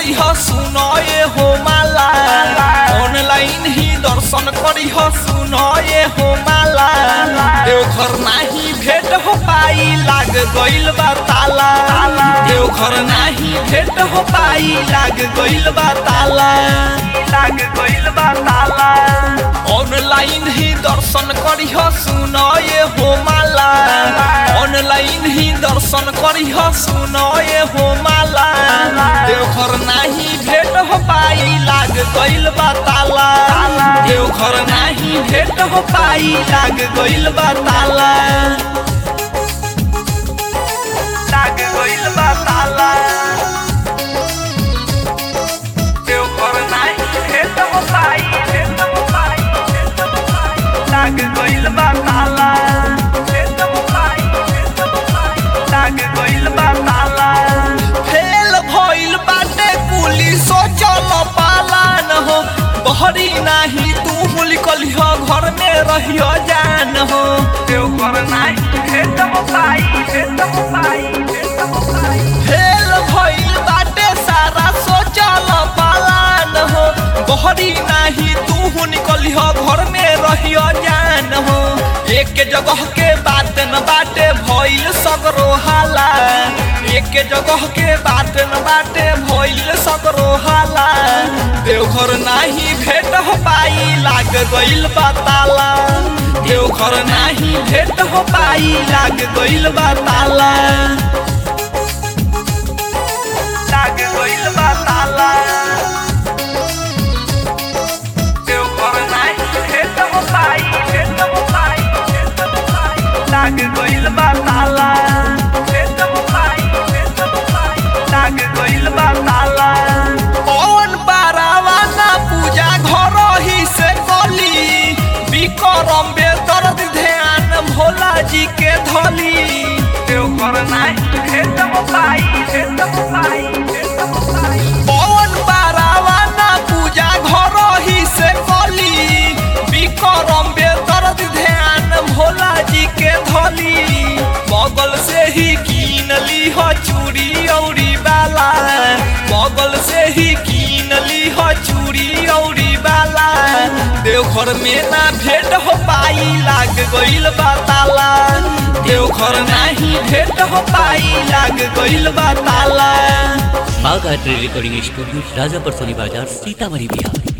करी हो सुनो ये हो माला ऑनलाइन ही दर्शन करी हो सुनो ये हो माला देवघर नाही भेट हो पाई लाग गइल बा ताला देवघर नाही भेट हो पाई लाग गइल बा ताला लाग गइल बा ताला ऑनलाइन ही दर्शन करी हो सुनो ये हो माला ऑनलाइन ही दर्शन करी हो सुनो ये हो माला देवघर नाही भेट हो पाई लाग गइल बा ताला देवघर नाही भेट हो पाई लाग गइल बा ताला लाग गइल बा ताला देवघर नाही भेट हो पाई भेट हो पाई भेट हो पाई लाग गइल बा ताला भेट हो पाई भेट हो पाई लाग गइल बा ताला फेल भइल बाटे पुलिसो चल पालान हो बहरी नाही तू लिखली हो घर में रहियो जान हो देवघर नाही भेट हो पाई भेट हो पाई भेट हो पाई फेल भइल बाटे सारा सोचल पालान हो बहरी नाही तू निकली हो घर में रहियो जान हो एक जगह के बात न बाटे भइल सगरो हाला एक जगह के बात न बाटे भइल सगरो हाला देवघर नाही भेट हो पाई लाग गइल बा ताला देवघर नाही भेट हो पाई लाग गइल बा ताला लाग गइल बा ताला देवघर नाही भेट हो पाई भेट हो पाई भेट हो पाई लाग गइल बा ताला भेट हो पाई भेट हो पाई लाग गइल बा ताला कौन पारावा ना पूजा घर ही से कली विक्रम बेदर्द ध्यान भोला जी के धली देवघर नाही भेट हो पाई भेट हो पाई भेट हो पाई कौन पारावा ना पूजा घर ही से कली विक्रम बेदर्द ध्यान भोला जी के धली बगल से ही कीन ली हो चूड़ी औरी बाला बगल से ही कीन ली हो चूड़ी औरी बाला देवघर में ना भेंट हो पाई लाग गइल बा ताला देवघर नाही भेंट हो पाई लाग गइल बा ताला बाघ art recording studio Rajapar Soni Bazar Sitamarhi Bihar